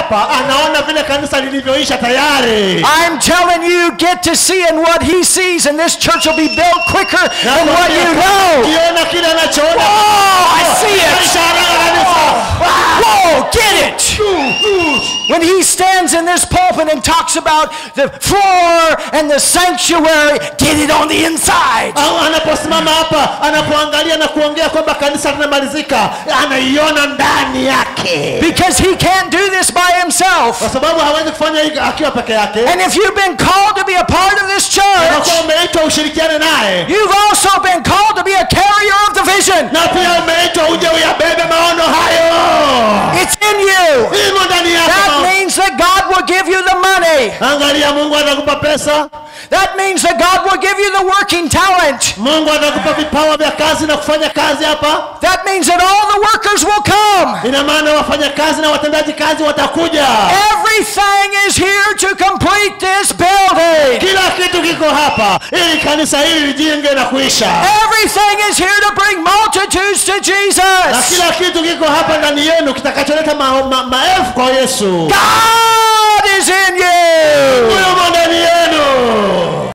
hapa anaona vile kanisa lilivyoisha tayari I'm telling you, get to seeing what he sees, and this church will be built quicker than what you know. kiona kile anachoona Oh, I see it. Maisha haraka kabisa. Whoa, get it! When he stands in this pulpit and talks about the floor and the sanctuary, get it on the inside. au anaposimama hapa anapoangalia na kuongea kwamba kanisa linamalizika anaiona ndani yake Because he can't do this by himself. kwa sababu hawezi kufanya hii akiwa peke yake And if you've been called to be a part of this church, unakuwa umeitwa ushirikiane naye you've also been called to be a carrier of the vision. na pia umeitwa uje uyabebe maono hayo It's in you. imo ndani yako That maono. means that God will give you the money. angalia mungu atakupa pesa That means that God will give you the working talent. mungu atakupa vipawa vya kazi na kufanya kazi hapa That means that all the workers will come. ina maana wafanya kazi na watendaji kazi watakuja Everything is here to complete this building. kila kitu kiko hapa ili kanisa hili lijenge na kuisha Everything is here to bring multitudes to na Jesus. kila kitu kiko hapa ndani yenu kitakacholeta ma, ma, maelfu kwa yesu God is in you. huyo mwende